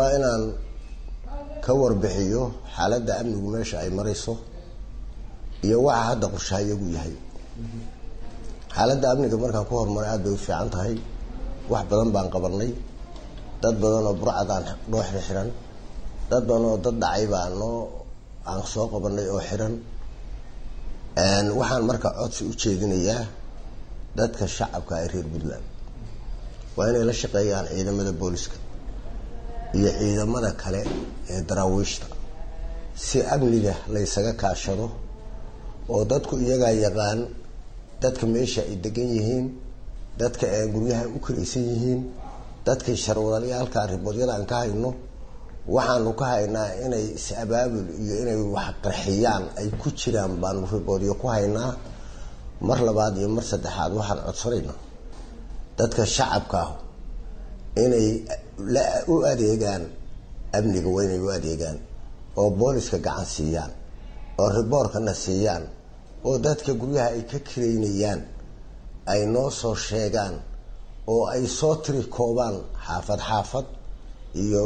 rabaa inaan ka warbixiyo xaaladda amnigu meesha ay marayso iyo waxa hadda qorshahayagu yahay xaaladda amniga markaan ku horumaray aada bay u fiican tahay wax badan baan qabanay dad badan oo burcadaan dhooxda xiran dad badan oo dad dhacay baa noo aan soo qabanay oo xiran waxaan marka codsi u jeedinayaa dadka shacabka ee reer puntland waa inay la shaqeeyaan ciidamada booliska iyo ciidamada kale ee daraawiishta si amniga laysaga kaashado oo dadku iyagaa yaqaan dadka meesha ay degan yihiin dadka ee guryaha u karaysan yihiin dadkii sharwadalyaalka riboodyada aan ka hayno waxaanu ka haynaa inay is-abaabul iyo inay wax qarxiyaan ay ku jiraan baanu riboodyo ku haynaa mar labaad iyo mar saddexaad waxaan codsanaynaa dadka shacabka ah inay u adeegaan amniga waa inay u adeegaan oo booliska gacan siiyaan oo riboorkana siiyaan oo dadka guryaha ay ka kiraynayaan ay noo soo sheegaan oo ay soo tiri koobaan xaafad xaafad iyo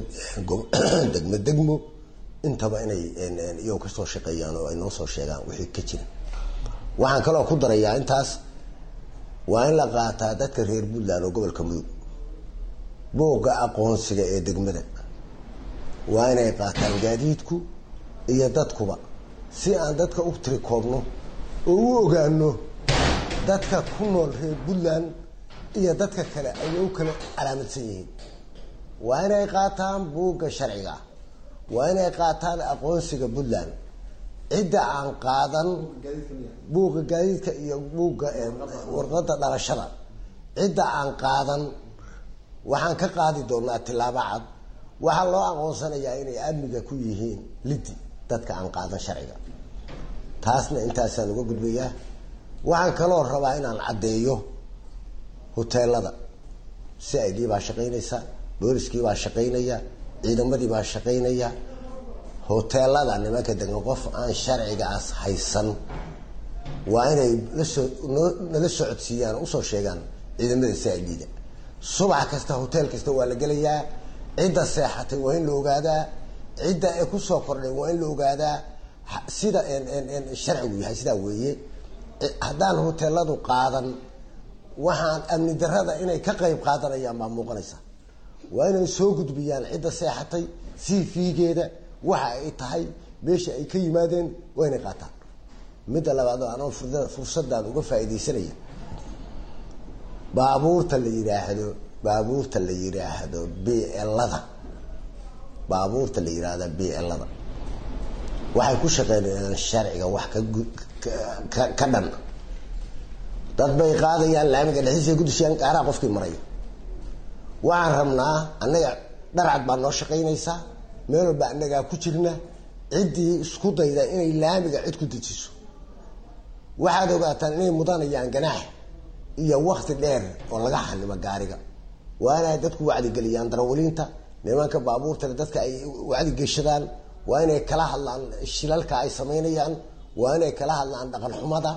degmo degmo intaba inay iyago kasoo shaqeeyaan oo ay noo soo sheegaan wixii ka jira waxaan kaloo ku darayaa intaas waa in la qaataa dadka reer puntland oo gobolka mudug buugga aqoonsiga ee degmada waa inay qaataan gaadiidku iyo dadkuba si aan dadka u tiri koobno oo u ogaano dadka ku nool reer puntland iyo dadka kale ay u kala calaamadsan yihiin waa inay qaataan buugga sharciga waa inay qaataan aqoonsiga puntland cidda aan qaadan buugga gaadiidka iyo buugga warqada dhalashada cidda aan qaadan waxaan ka qaadi doonaa tilaabo cad waxaa loo aqoonsanayaa inay amniga ku yihiin lidi dadka aan qaadan sharciga taasna intaasaan uga gudbayaa waxaan kaloo rabaa inaan caddeeyo hoteelada si i d baa shaqaynaysa booliskii baa shaqaynaya ciidamadii baa shaqaynaya hoteelada nimanka degan qof aan sharcigaas haysan waa inay lasoo nala socodsiiyaan usoo sheegaan ciidamada si i d-da subax kasta hotel kasta waa la gelayaa cidda seexatay waa in la ogaadaa cidda ee kusoo kordhay waa in la ogaadaa sida sharcigu yahay sidaa weeye haddaan hoteeladu qaadan waxaan amni darada inay ka qayb qaadanayaan baa muuqanaysa waa inay soo gudbiyaan cidda seexatay cv-geeda waxa ay tahay meesha ay ka yimaadeen waa inay qaataan midda labaad oo anoo fursadaan uga faaidaysanaya baabuurta la yidhaahdo baabuurta la yidhaahdo blada baabuurta la yidhaahdo blada waxay ku shaqeynayaan sharciga wax ka ka dhan dad bay qaadayaan laamiga dhexdiisa gudishayaan gaaraha qofkii maraya waxaan rabnaa annaga dharcad baa noo shaqaynaysaa meel walba annagaa ku jirna ciddii isku dayda inay laamiga cid ku dejiso waxaad ogaataan inay mudanayaan ganaax iyo wakti dheer oo laga xanimo gaariga waa inay dadku wacdigeliyaan darawaliinta nimanka baabuurtale dadka ay wacdigeshadaan waa inay kala hadlaan shilalka ay samaynayaan waa inay kala hadlaan dhaqan xumada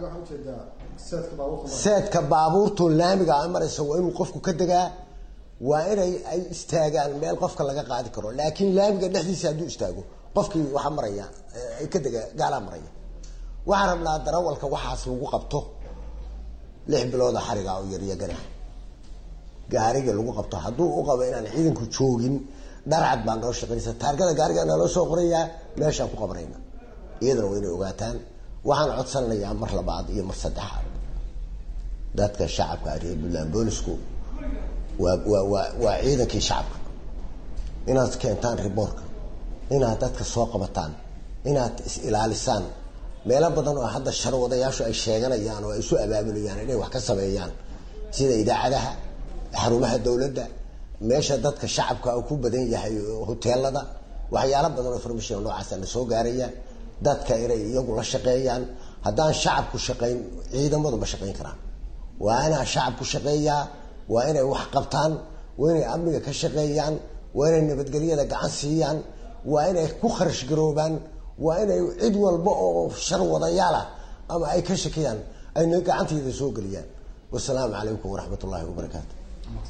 seedka baabuurtu laamiga a maraysa waa inuu qofku ka degaa waa inay ay istaagaan meel qofka laga qaadi karo laakiin laamiga dhexdiisa hadduu istaago qofkii waxaa maraya ay ka dega gaalaa maraya waxaan rabnaa darawalka waxaas lagu qabto lix bilooda xariga oo yariya ganaax gaariga lagu qabto hadduu u qabo inaan ciidanku joogin dharcad baa noo shaqaynaysa taargada gaariga naloo soo qorayaa meeshaan ku qabanayna iyadana waa inay ogaataan waxaan codsanayaa mar labaad iyo mar saddexaad dadka shacabka reer puntland boolisku waa waa waa waa ciidankii shacabka inaad keentaan riboorka inaad dadka soo qabataan inaad is ilaalisaan meelo badan oo hadda sharwadayaashu ay sheeganayaan oo ay isu abaabulayaan inay wax ka sameeyaan sida idaacadaha xarumaha dowladda meesha dadka shacabka uu ku badan yahay hoteelada waxyaalo badan oo information noocaasa na soo gaaraya dadka inay iyagu la shaqeeyaan haddaan shacabku shaqayn ciidamadu ma shaqayn karaan waa inaa shacabku shaqeeyaa waa inay wax qabtaan waa inay amniga ka shaqeeyaan waa inay nabadgelyada gacan siiyaan waa inay ku kharash garoobaan waa inay cid walba oo shar wadayaalah ama ay ka shakiyaan ayna gacanteeda soo geliyaan wasalaamu calaykum waraxmat ullaahi wabarakaatu